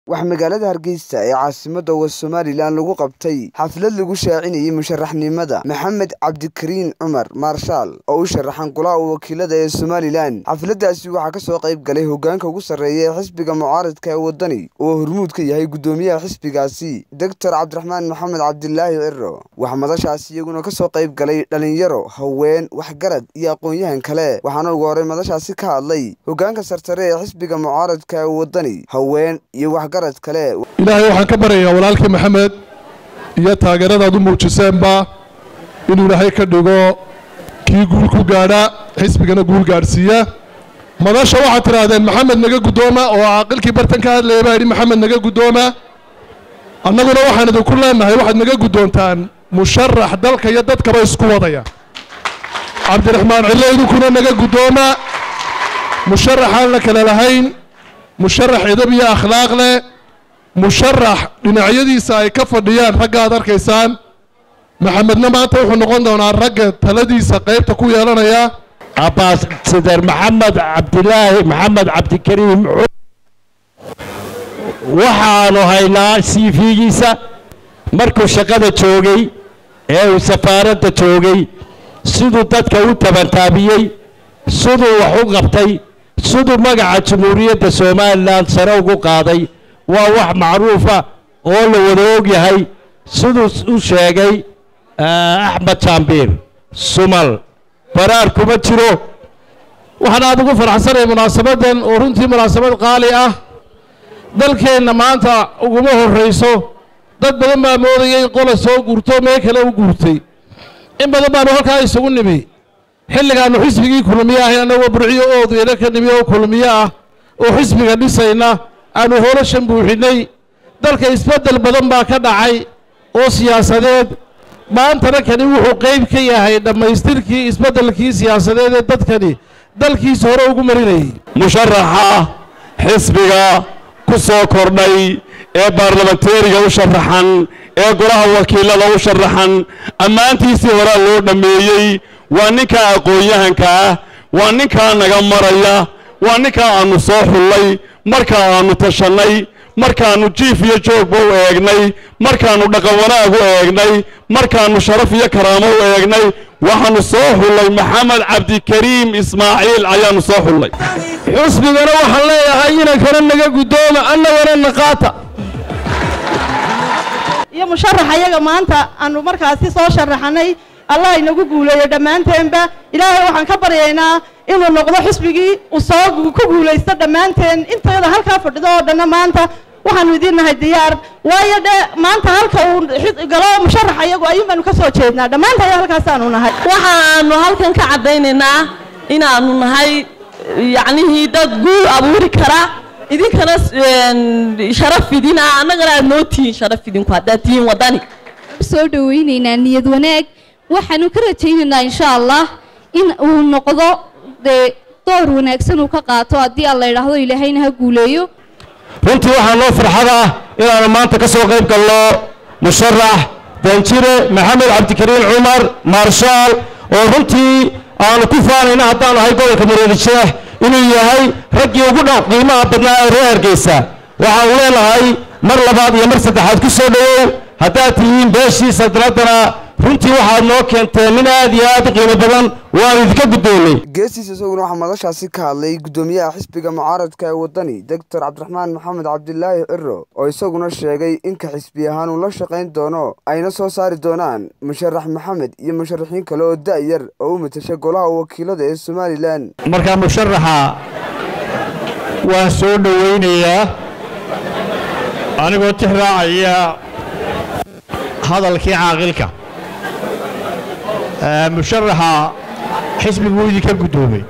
waxaa magaalada hargeysa ee caasimadda wa somalilan lagu qabtay xaflad lagu shaacinayay musharaxnimada maxamed cabdikariin cumar maarshaal oo u sharaxan golaha wakiilada ee somalilan xafladdaasi waxaa kasoo qayb galay hogaanka ugu sarreeya ee xisbiga mucaaradka ee waddani oo hormuud ka yahay guddoomiyaha xisbigaasi doctor cabdiraxmaan maxamed cabdilaahi ciro waxaa madashaasi iyaguna kasoo qayb galay dhalinyaro haween waxgarad iyo aqoon-yahan kale waxaana ugu horey madashaasi ka hadlay hogaanka sarsare ee xisbiga mucaaradka ee waddani haween iyo waxgarad kale ilaahay waxaan ka baryayaa walaalkii maxamed iyo taageeradaad u muujiseenba inuu ilaahay ka dhigo kii guul ku gaadha xisbigana guul gaadhsiiya madasha waxaad tidhaahdeen maxamed naga guddooma oo caaqilkii bartan ka hadlaya baa yidhi maxamed naga guddooma annaguna waxaan idinku leenahay waxaad naga guddoontaan musharax dalka iyo dadkaba isku wadaya cabdiraxmaan cillo idinkuna naga guddooma musharaxaan la kale lahayn musharax edab iyo akhlaaq leh musharax dhinacyadiisa ay ka fadhiyaan ragga aad arkaysaan maxamedna maanta wuxuu noqon doonaa ragga taladiisa qaybta ku yeelanaya abaasadar maxamed cabdilaahi maxamed cabdikariim waxaanu haynaa cv-giisa markuu shaqada joogay ee uu safaaradda joogay siduu dadka u tabantaabiyey siduu wax u qabtay siduu magaca jamhuuriyadda somalilan sare ugu qaaday waa wax macruufa oo la wada og yahay siduu u sheegay axmed jaambiir sumal baraar kuma jiro waxaan aada ugu faraxsanaya munaasabadan oo runtii munaasabad qaali ah dalkeenna maanta uguma horrayso dad badan baa moodayay qola soo guurto meel kale u guurtay in badan baanu halkaa isugu nimi xilligaannu xisbigii kulmiye ahayn annagoo burciyo oodeena ka nimi oo kulmiye ah oo xisbiga dhisayna aanu hoolashan buuxinnay dalka isbeddel badan baa ka dhacay oo siyaasadeed maantana kani wuxuu qayb ka yahay dhammaystirkii isbeddelkii siyaasadeed ee dadkani dalkiisa hore ugu marinayay musharaxa xisbiga ku soo kordhay ee baarlamanteeriga u sharaxan ee golaha wakiilada u sharaxan ammaantiisii horaa loo dhammeeyey waa ninkaa aqoon-yahanka ah waa ninkaa naga maraya waa ninkaa aannu soo xullay markaa aannu tashannay markaannu jiif iyo joogba u eegnay markaannu dhaqan wanaag u eegnay markaannu sharaf iyo karaamo u eegnay waxaannu soo xullay maxamed cabdikariim ismaaciil ayaannu soo xullay xusbigana waxaan leeyahay inankana naga guddooma annagana naqaata iyo musharax ayaga maanta aanu markaasi soo sharaxanay allah inagu guuleeyo dhammaanteenba ilaahay waxaan ka baryaynaa inuu noqdo xisbigii uu soo ku guulaysto dhammaanteen intayada halkaa fadhido oo dhanna maanta waxaanu idiin nahay diyaar waayo dhe maanta halka uu galo musharax ayagu ayuun baanu ka soo jeednaa dhammaanta ayaa halkaasaanu nahay waxaanu halkan ka caddaynaynaa inaanu nahay yacnihii dad guul abuuri kara idinkana sharaf idina annagana aad noo tihiin sharaf idinku haddaad tihiin waddani soo dhawaynaynaa niyad wanaag waxaanu ka rajaynaynaa insha allah in uu noqdo dee door wanaagsan uu ka qaato haddii aan la idhaahdo ilaahayna ha guuleeyo runtii waxaa noo farxad ah inaanu maanta ka soo qayb galno musharax danjire maxamed cabdikariin cumar maarshaal oo runtii aanu ku faanayna haddaanu ahay gobolka mareedijeex inuu yahay raggii ugu dhan qiimaha badnaa ee reer hargeysa waxaanu leenahay mar labaad iyo mar saddexaad ku soo dhowow haddaad tihiin beeshii saltanaddana runtii waxaad noo keenteen nin aad iyo aad u qiimo badan waanu idinka guddoonnay geestiisa isaguna waxaa madashaasi ka hadlay guddoomiyaha xisbiga mucaaradka ee waddani doctor cabdiraxmaan maxamed cabdilaahi ciro oo isaguna sheegay inka xisbi ahaan uu la shaqayn doono ayna soo saari doonaan musharax maxamed iyo musharaxiin kale oo da-yar oo u matasha golaha wakiilada ee somalilan markaa musharaxa waan soo dhowaynayaa anigoo tix raacaya hadalkii caaqilka musharaxa xisbiguu idinka guddoomay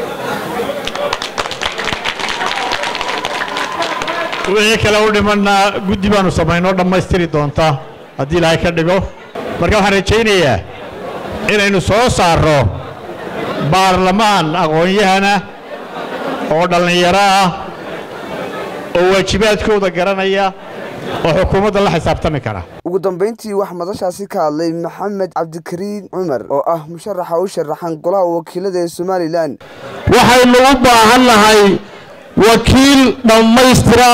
wixii kale u dhimanna guddi baanu samaynoo dhammaystiri doonta haddii ilaahay ka dhigo marka waxaan rajaynayaa inaynu soo saarro baarlamaan aqoon-yahana oo dhallinyaro ah oo waajibaadkooda garanaya oo xukuumadda la xisaabtami kara ugu dambayntii waxaa madashaasi ka hadlay maxamed cabdikariin cumar oo ah musharaxa u sharaxan golaha wakiilada ee somalilan waxaynu u baahan nahay wakiil dhammaystira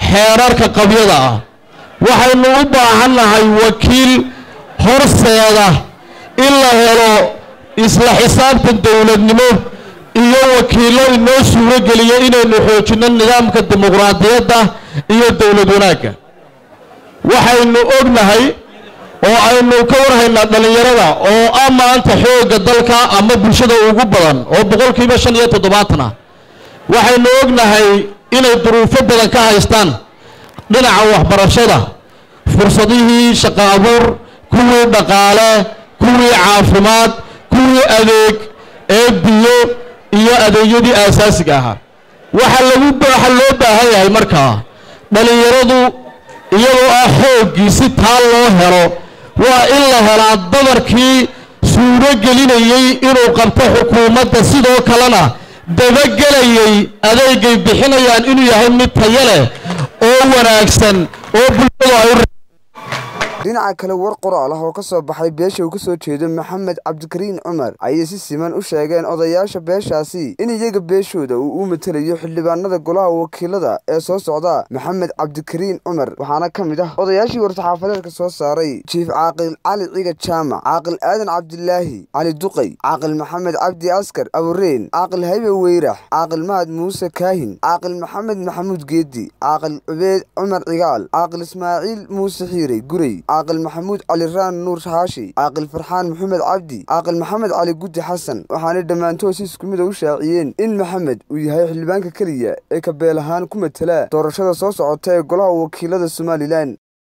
xeerarka qabyada ah waxaynu u baahannahay wakiil horseeda in la helo isla xisaabtan dowladnimo iyo wakiillo inoo suuro geliya inaynu xoojinno nidaamka dimuqraadiyadda iyo dowlad wanaagga waxaynu ognahay oo aynu ka warhaynaa dhallinyarada oo ah maanta xoogga dalka ama bulshada ugu badan oo boqolkiiba shan iyo toddobaatan ah waxaynu ognahay inay duruufo badan ka haystaan dhinaca waxbarashada fursadihii shaqo abuur kuwii dhaqaale kuwii caafimaad kuwii adeeg ee biyo iyo adeegyadii aasaasiga ahaa waxa lagu waxa loo baahan yahay markaa dhallinyaradu iyadoo ah xooggii si taa loo helo waa in la helaa dabarkii suuro gelinayey inuu qabto xukuumadda sidoo kalena dabagelayay adeegay bixinayaan inuu yahay mid tayo leh oo wanaagsan oo bulshadu ay u dhinaca kale war qoraal ah oo ka soo baxay beesha uu ka soo jeedo maxamed cabdikariin cumar ayay si siman u sheegeen odayaasha beeshaasi in iyaga beeshooda uu u matelayo xildhibaanada golaha wakiilada ee soo socda maxamed cabdikariin cumar waxaana ka mid ah odayaashii war-saxaafadeedka soo saaray jiif caaqil cali ciga jaamac caaqil aadan cabdilaahi cali duqay caaqil maxamed cabdi askar abureen caaqil haybe weyrax caaqil mahad muuse kaahin caaqil maxamed maxamuud geedi caaqil cubeed cumar cigaal caaqil ismaaciil muuse xiirey gurey caaqil maxamuud cali raan nuur haashi caaqil farxaan maxamed cabdi caaqil maxamed cali guddi xasan waxaanay dhammaantood si isku mid a u shaaciyeen in maxamed uu yahay xildhibaanka keliya ee kabeel ahaan ku matela doorashada soo socota ee golaha wakiilada somalilan